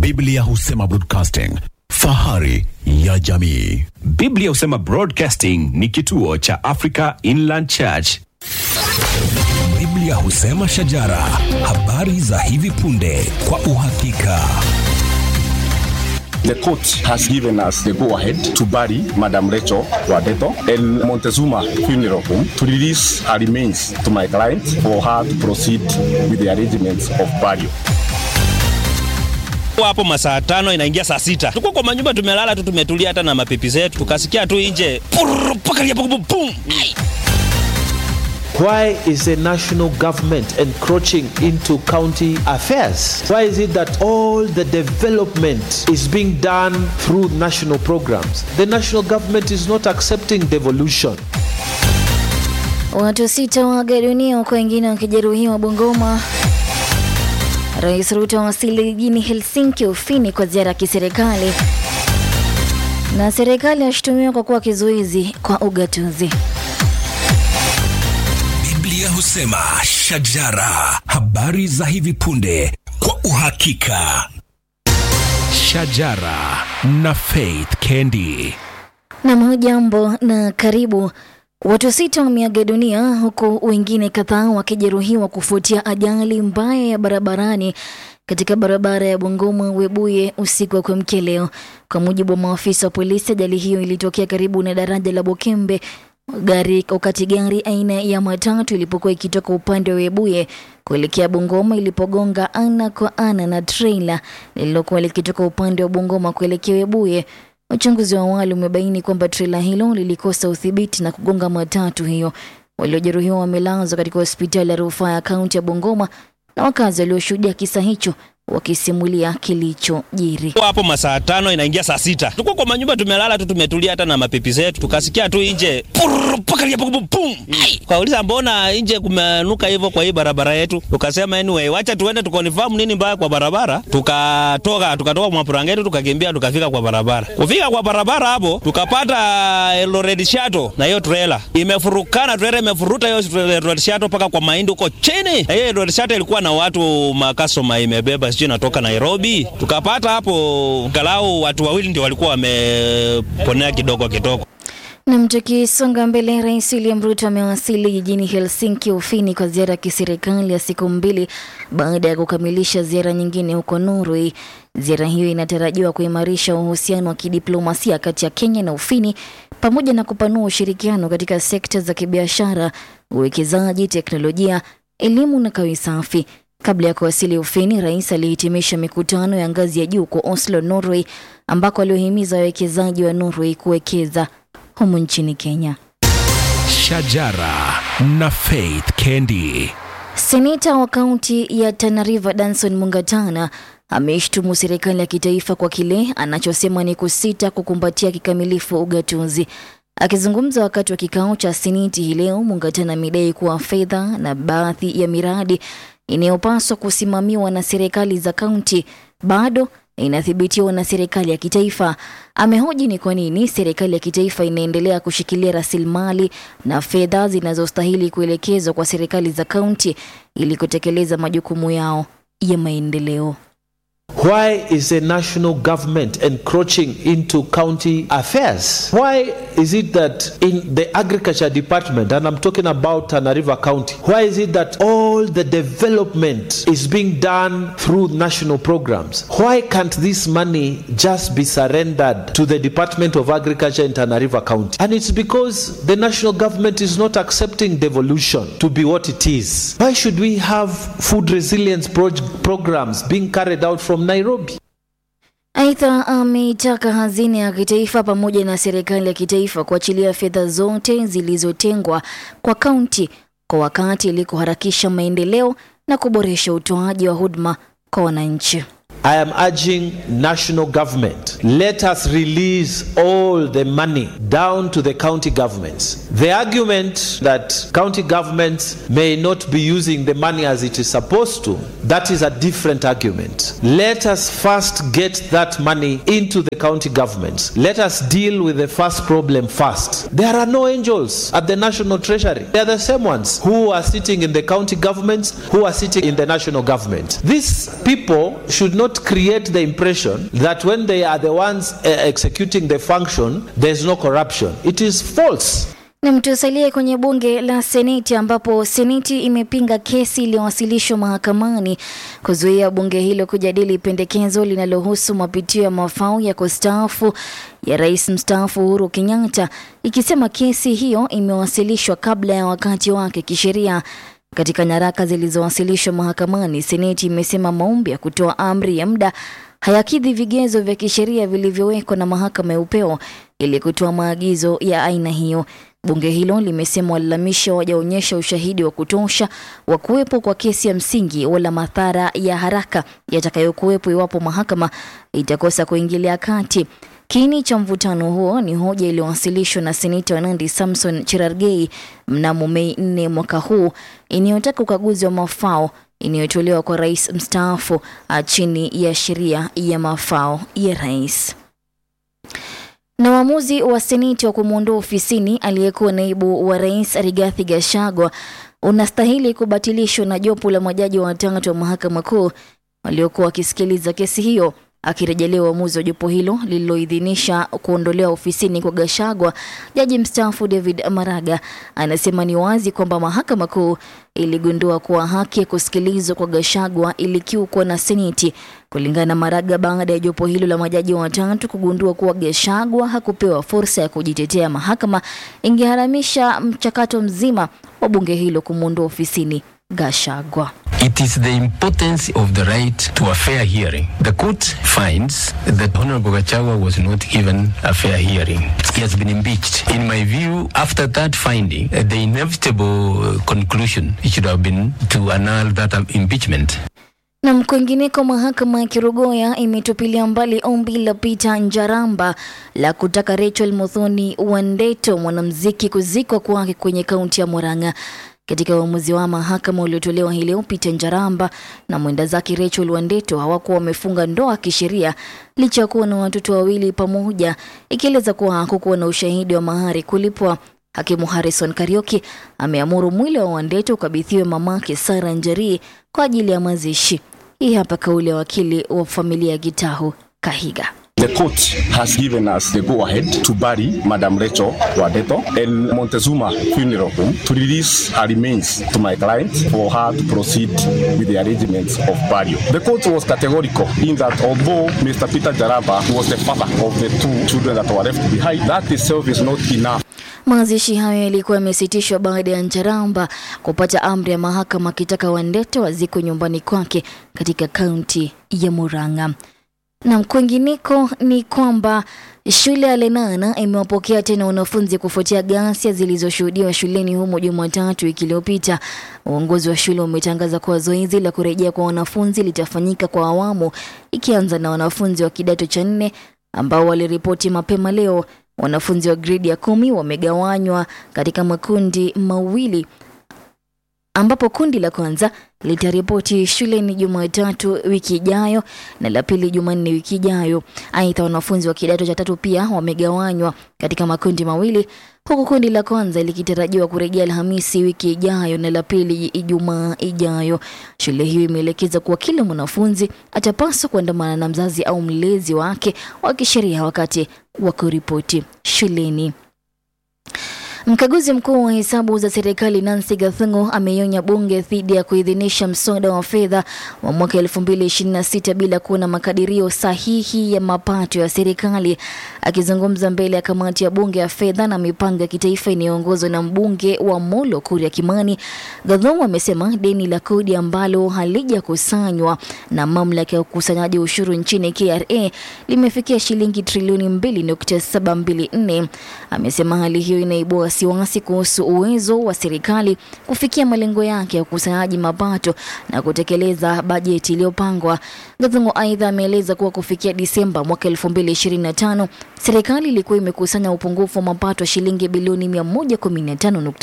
Biblia husema broadcasting, fahari ya jamii. Biblia husema Broadcasting ni kituo cha Africa Inland Church. Biblia husema shajara, habari za hivi punde kwa uhakika. The court has given us the go-ahead to bury Madam Rachel Wadeto in Montezuma Funeral Home to release her remains to my client for her to proceed with the arrangements of burial. hapo masaa tano inaingia saa sita tuko kwa manyumba tumelala tu tumetulia hata na mapipi zetu tukasikia tu nje purr, pakalia pum, pum. Ai. Why is the national government encroaching into county affairs? Why is it that all the development is being done through national programs? The national government is not accepting devolution. Watu sita waaga dunia huku wengine wakijeruhiwa Bungoma. Rais Ruto awasili jijini Helsinki, Ufini kwa ziara ya kiserikali, na serikali yashutumiwa kwa kuwa kizuizi kwa ugatuzi. Biblia husema shajara, habari za hivi punde kwa uhakika. Shajara na Faith Kendi. Nam, hujambo na karibu. Watu sita wameaga dunia huku wengine kadhaa wakijeruhiwa kufuatia ajali mbaya ya barabarani katika barabara ya Bungoma Webuye usiku wa kuamkia leo. Kwa mujibu wa maafisa wa polisi, ajali hiyo ilitokea karibu na daraja la Bokembe gari wakati gari aina ya matatu ilipokuwa ikitoka upande wa Webuye kuelekea Bungoma ilipogonga ana kwa ana na trailer lililokuwa likitoka upande wa Bungoma kuelekea Webuye. Uchunguzi wa awali umebaini kwamba trela hilo lilikosa udhibiti na kugonga matatu hiyo. Waliojeruhiwa wamelazwa katika hospitali ya rufaa ya kaunti ya Bungoma na wakazi walioshuhudia kisa hicho wakisimulia kilichojiri. Tuko hapo masaa tano inaingia saa sita tuko kwa manyumba tumelala tu tumetulia hata na mapipi zetu tukasikia tu nje purr, pakalia pum, pum. Ai. Kauliza mbona nje kumenuka hivyo kwa hii barabara yetu, tukasema anyway, wacha tuende tukonfirm nini mbaya kwa barabara. Tukatoka tukatoka mwapurangeti tukakimbia tukafika kwa barabara. Kufika kwa barabara hapo tukapata Eldoret Shuttle na hiyo trailer imefurukana, trailer imefuruta hiyo Eldoret Shuttle mpaka kwa mahindi huko chini, na hiyo Eldoret Shuttle ilikuwa na watu makasoma imebeba sijui natoka Nairobi. Tukapata hapo galau watu wawili ndio walikuwa wameponea kidogo kidogo. Nam, tukisonga mbele, Rais William Ruto amewasili jijini Helsinki, Ufini, kwa ziara ya kiserikali ya siku mbili baada ya kukamilisha ziara nyingine huko Norway. Ziara hiyo inatarajiwa kuimarisha uhusiano wa kidiplomasia kati ya Kenya na Ufini pamoja na kupanua ushirikiano katika sekta za kibiashara, uwekezaji, teknolojia, elimu na kawi safi. Kabla ya kuwasili Ufini, rais alihitimisha mikutano ya ngazi ya juu kwa Oslo, Norway, ambako aliohimiza wawekezaji wa Norway kuwekeza humu nchini Kenya. Shajara na Faith Kendi. Seneta wa kaunti ya Tana River Danson Mungatana ameishtumu serikali ya kitaifa kwa kile anachosema ni kusita kukumbatia kikamilifu ugatuzi. Akizungumza wakati wa kikao cha seneti hii leo, Mungatana amedai kuwa fedha na baadhi ya miradi inayopaswa kusimamiwa na serikali za kaunti bado inathibitiwa na serikali ya kitaifa. Amehoji ni kwa nini serikali ya kitaifa inaendelea kushikilia rasilimali na fedha zinazostahili kuelekezwa kwa serikali za kaunti ili kutekeleza majukumu yao ya maendeleo. Why is the national government encroaching into county affairs? Why is it that in the agriculture department, and I'm talking about Tana River County, why is it that all the development is being done through national programs? Why can't this money just be surrendered to the Department of Agriculture in Tana River County? And it's because the national government is not accepting devolution to be what it is. Why should we have food resilience proj- programs being carried out from Nairobi? Aidha, ameitaka hazina ya kitaifa pamoja na serikali ya kitaifa kuachilia fedha zote zilizotengwa kwa kaunti kwa wakati ili kuharakisha maendeleo na kuboresha utoaji wa huduma kwa wananchi. I am urging national government, let us release all the money down to the county governments. The argument that county governments may not be using the money as it is supposed to, that is a different argument. Let us first get that money into the county governments. Let us deal with the first problem first. There are no angels at the National Treasury. They are the same ones who are sitting in the county governments, who are sitting in the national government. These people should not create the impression that when they are the ones uh, executing the function, there's no corruption. It is false. Na tusalie kwenye bunge la Seneti ambapo Seneti imepinga kesi iliyowasilishwa mahakamani kuzuia bunge hilo kujadili pendekezo linalohusu mapitio ya mafao ya kustaafu ya rais mstaafu Uhuru Kenyatta, ikisema kesi hiyo imewasilishwa kabla ya wakati wake kisheria. Katika nyaraka zilizowasilishwa mahakamani, Seneti imesema maombi ya kutoa amri ya muda hayakidhi vigezo vya kisheria vilivyowekwa na mahakama ya upeo ili kutoa maagizo ya aina hiyo. Bunge hilo limesema walalamisha wajaonyesha ushahidi wa kutosha wa kuwepo kwa kesi ya msingi wala madhara ya haraka yatakayokuwepo iwapo mahakama itakosa kuingilia kati. Kiini cha mvutano huo ni hoja iliyowasilishwa na seneta wa Nandi Samson Cherargei mnamo Mei 4 mwaka huu inayotaka ukaguzi wa mafao inayotolewa kwa rais mstaafu chini ya sheria ya mafao ya rais. Na uamuzi wa seneti wa kumwondoa ofisini aliyekuwa naibu wa rais Rigathi Gachagua unastahili kubatilishwa na jopo la majaji watatu wa mahakama kuu waliokuwa wakisikiliza kesi hiyo. Akirejelea uamuzi wa jopo hilo lililoidhinisha kuondolewa ofisini kwa Gachagua, jaji mstaafu David Maraga anasema ni wazi kwamba mahakama kuu iligundua kuwa haki ya kusikilizwa kwa Gachagua ilikiukwa na seneti. Kulingana na Maraga, baada ya jopo hilo la majaji watatu kugundua kuwa Gachagua hakupewa fursa ya kujitetea, mahakama ingeharamisha mchakato mzima wa bunge hilo kumwondoa ofisini Gachagua. It is the importance of the right to a fair hearing. The court finds that Honorable Gachagua was not given a fair hearing. He has been impeached. In my view, after that finding, uh, the inevitable conclusion should have been to annul that impeachment. Na kwingineko, mahakama ya Kirugoya imetupilia mbali ombi la Peter Njaramba la kutaka Rachel Muthoni Wandeto mwanamuziki kuzikwa kwake kwenye kaunti ya Murang'a. Katika uamuzi wa mahakama uliotolewa hii leo, Peter Njaramba na mwenda zake Rachel Wandeto hawakuwa wamefunga ndoa kisheria licha ya kuwa na watoto wawili pamoja, ikieleza kuwa hakukuwa na ushahidi wa mahari kulipwa. Hakimu Harrison Karioki ameamuru mwili wa Wandeto ukabidhiwe mamake Sara Njeri kwa ajili ya mazishi. Hii hapa kauli ya wakili wa familia ya Gitahu Kahiga. The court has given us the go ahead to bury Madam Rachel Wadeto in Montezuma Funeral Home to release her remains to my client for her to proceed with the arrangements of burial. The court was categorical in that although Mr. Peter Jaraba was the father of the two children that were left behind, that itself is not enough. Mazishi hayo yalikuwa yamesitishwa baada ya Njaramba kupata amri ya mahakama akitaka Wandeto wazikwe nyumbani kwake katika kaunti ya Murang'a. Na kwingineko ni kwamba shule ya Lenana imewapokea tena wanafunzi kufuatia ghasia zilizoshuhudiwa shuleni humo Jumatatu wiki iliyopita. Uongozi wa shule umetangaza kuwa zoezi la kurejea kwa wanafunzi litafanyika kwa awamu, ikianza na wanafunzi wa kidato cha nne ambao waliripoti mapema leo. Wanafunzi wa gredi ya kumi wamegawanywa katika makundi mawili ambapo kundi la kwanza litaripoti shuleni Jumatatu wiki ijayo na la pili Jumanne wiki ijayo. Aidha, wanafunzi wa kidato cha tatu pia wamegawanywa katika makundi mawili, huku kundi la kwanza likitarajiwa kurejea Alhamisi wiki ijayo na la pili Ijumaa ijayo. Shule hiyo imeelekeza kuwa kila mwanafunzi atapaswa kuandamana na mzazi au mlezi wake wa kisheria wakati wa kuripoti shuleni. Mkaguzi mkuu wa hesabu za serikali Nancy Gathungu ameionya bunge dhidi ya kuidhinisha mswada wa fedha wa mwaka 2026 bila kuwa na makadirio sahihi ya mapato ya serikali. Akizungumza mbele ya kamati ya bunge ya fedha na mipango ya kitaifa inayoongozwa na mbunge wa Molo Kuria Kimani, Gathungu amesema deni la kodi ambalo halijakusanywa na mamlaka ya ukusanyaji ushuru nchini KRA limefikia shilingi trilioni 2.724. Amesema hali hiyo inaibua wasiwasi kuhusu uwezo wa serikali kufikia malengo yake ya ukusanyaji mapato na kutekeleza bajeti iliyopangwa. Gathungu aidha ameeleza kuwa kufikia Disemba mwaka 2025 serikali ilikuwa imekusanya upungufu wa mapato shilingi bilioni 115